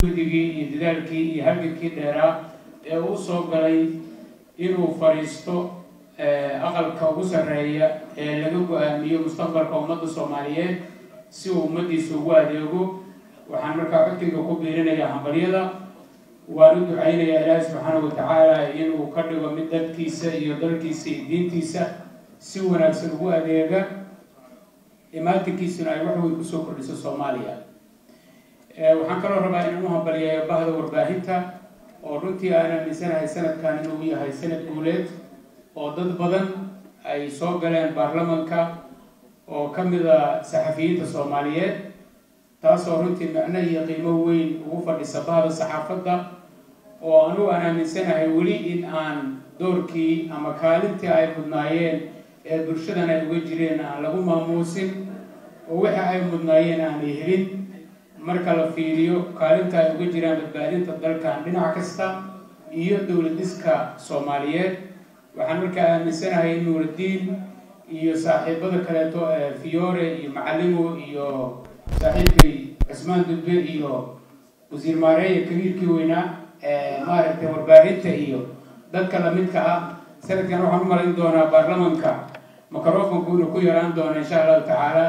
guddigii iyo dadaalkii iyo halgankii dheeraa ee uu soo galay inuu fadhiisto aqalka ugu sarreeya ee laga go-aamiyo mustaqbalka ummadda soomaaliyeed si uu ummaddiisa ugu adeego waxaan markaa codkayga ku biirinayaa hambalyada waan u ducaynayaa ilaahi subxaanahu watacaala inuu ka dhigo mid dadkiisa iyo dalkiisa iyo diintiisa si wanaagsan ugu adeega imaatinkiisuna ay wax weyn kusoo kordhiso soomaaliya waxaan kaloo rabaa inaan u hambaliyayo bahda warbaahinta oo runtii aan aaminsanahay sanadkan inuu yahay sanad guuleed oo dad badan ay soo galeen baarlamanka oo ka mid a saxafiyiinta soomaaliyeed taasoo runtii macno iyo qiimo weyn ugu fadhisa bahda saxaafadda oo anugu aan aaminsanahay weli in aan doorkii ama kaalintii ay mudnaayeen ee bulshadan ay uga jireen aan lagu maamuusin oo waxa ay mudnaayeen aanay helin marka la fiiriyo kaalinta ay uga jiraan badbaadinta dalkan dhinac kasta iyo dowladiska soomaaliyeed waxaan markaa aaminsanahay in nuuradiin iyo saaxiibada kaleeto ee fiore iyo macalimo iyo saaxiibkay cusmaan dudbe iyo wasiir maareeya kabiirkii weynaa maaragtay warbaahinta iyo dadka lamidka ah sanadkan waxaan u malayn doonaa baarlamanka microfonku inuu ku yaraan doono insha allahu tacaala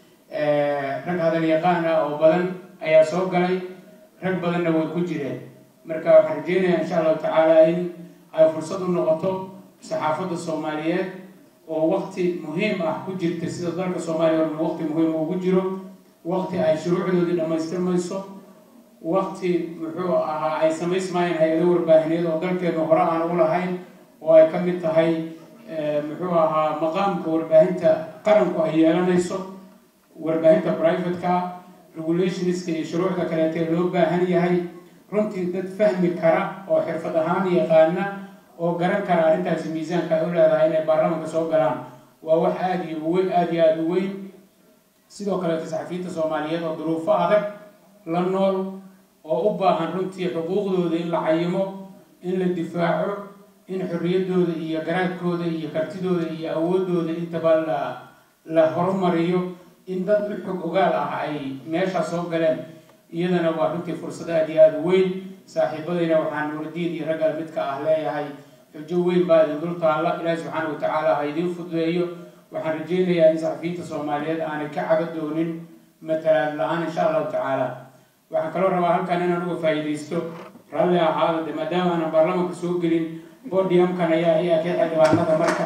rag hadal yaqaan ah oo badan ayaa soo galay rag badanna way ku jireen marka waxaan rajeynayaa insha allahu tacaala in ay fursad u noqoto saxaafadda soomaaliyeed oo wakti muhiim ah ku jirta sida dalka soomaaliya orma wakti muhiim ugu jiro wakti ay shuruucdoodii dhammaystirmayso wakti muxuu ahaa ay samaysmaayeen hay-ado warbaahineed oo dalkeenu hore aan u lahayn oo ay ka mid tahay muxuu ahaa maqaamka warbaahinta qaranku ay yeelanayso warbaahinta privateka regulationska iyo shuruucda kaleetee loo baahan yahay runtii dad fahmi kara oo xirfad ahaan yaqaana oo garan kara arrintaasi miisaanka ay u leedahay inay baarlamanka soo galaan waa wax aada iyo uweyn aada iyo aada u weyn sidoo kaleeto saxafiyiinta soomaaliyeed oo duruufo adag la nool oo u baahan runtii xuquuqdooda in la cayimo in la difaaco in xorriyaddooda iyo garaadkooda iyo kartidooda iyo awoodooda intaba la la horumariyo in dad u xog ogaal ah ay meeshaa soo galeen iyadana waa runtii fursad aada iyo aada u weyn saaxiibadayna waxaan nuuradiin iyo ragga midka ah leeyahay xujo weyn baa idin dul taalla ilaahi subxaana watacaala ha idiin fududeeyo waxaan rajeynayaa in saxafiyiinta soomaaliyeed aanay ka caga doonin matalaad la-aan insha allahu tacaala waxaan kaloo rabaa halkan inaan uga faa'iidaysto ralli ahaada de maadaama aanan baarlamanka soo gelin bodiumkan ayaa ayaa ka xildhibaanada marka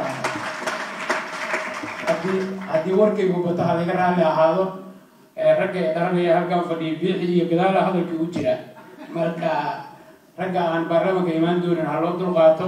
haddii haddii warkaygu bato ha laga raalli ahaado ragga ee dharanaya halkan fadhiya biixi iyo gadaala hadalkii u jira marka ragga aan baarlamanka imaan doonin ha loo dulqaato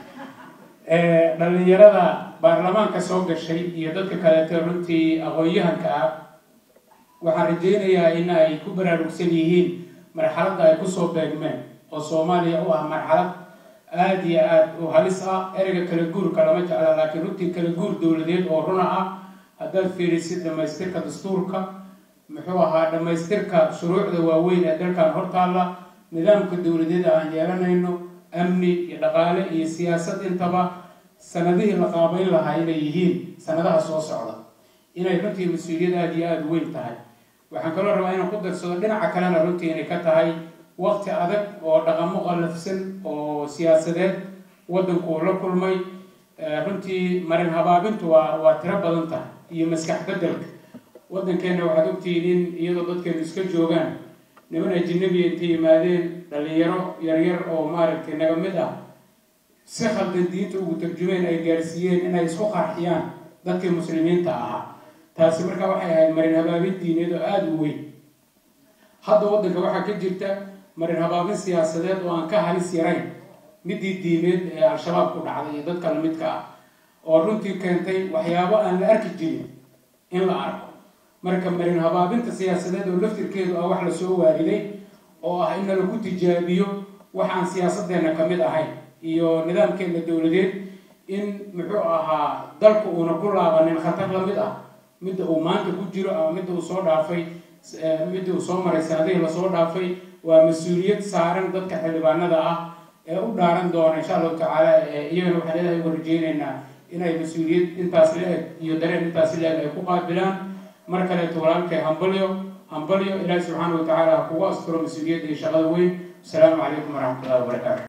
dhalinyarada baarlamaanka soo gashay iyo dadka kaleeto runtii aqoon-yahanka ah waxaan rajeynayaa in ay ku baraarugsan yihiin marxaladda ay kusoo beegmeen oo soomaaliya u ah marxalad aada iyo aada u halis ah ereyga kala guurka lama jecla laakiin runtii kala guur dowladeed oo runa ah haddaad fiirisid dhamaystirka dastuurka muxuu ahaa dhammaystirka shuruucda waaweyn ee dalkan hortaalla nidaamka dowladeeda aan yeelanayno amni iyo dhaqaale iyo siyaasad intaba sanadihii la qaabayn lahaa inay yihiin sanadaha soo socda inay runtii mas-uuliyad aada iyo aada u weyn tahay waxaan kaloo rabaa inaan ku darsado dhinaca kalena runtii inay ka tahay waqti adag oo dhaqamo qallafsan oo siyaasadeed waddanku la kulmay runtii marin habaabintu waa waa tiro badan tahay iyo maskax beddelka waddankeenna waxaad ogtihiin in iyadoo dadkeenu iska joogaan niman ajinabiya intay yimaadeen dhalinyaro yaryar oo maaragtay naga mid ah si khaldan diinta ugu tarjumeen ay gaarsiiyeen inay isku qarxiyaan dadkii muslimiinta ahaa taasi markaa waxay ahayd marin habaabin diineed oo aada u weyn hadda waddanka waxaa ka jirta marin habaabin siyaasadeed oo aan ka halis yarayn midii diimeed ee al-shabaab ku dhacday iyo dadka lamidka ah oo runtii keentay waxyaabo aan la arki jirin in la arko marka marin habaabinta siyaasadeed oo laftirkeedu ah wax lasoo waariday oo ah in nalagu tijaabiyo wax aan siyaasadeenna ka mid ahayn iyo nidaamkeena dowladeed in muxuu ahaa dalku uuna ku laabanin khatar lamid ah midda uu maanta ku jiro ama midda uu soo dhaafay midda uu soo maray sanadihii lasoo dhaafay waa mas-uuliyad saaran dadka xildhibaanada ah ee u dhaaran doona insha allahu tacaala iyagana waxaan leedahay uga rajeyneynaa inay mas-uuliyad intaas la-eg iyo dareen intaas la-eg ay ku qaabilaan mar kaleeto walaalkay hambalyo hambalyo ilaahi subxaana wa tacaala ha kugu asturo mas-uuliyadda iyo shaqada weyn asalaamu calaykum waraxmat ullahi wabarakaatu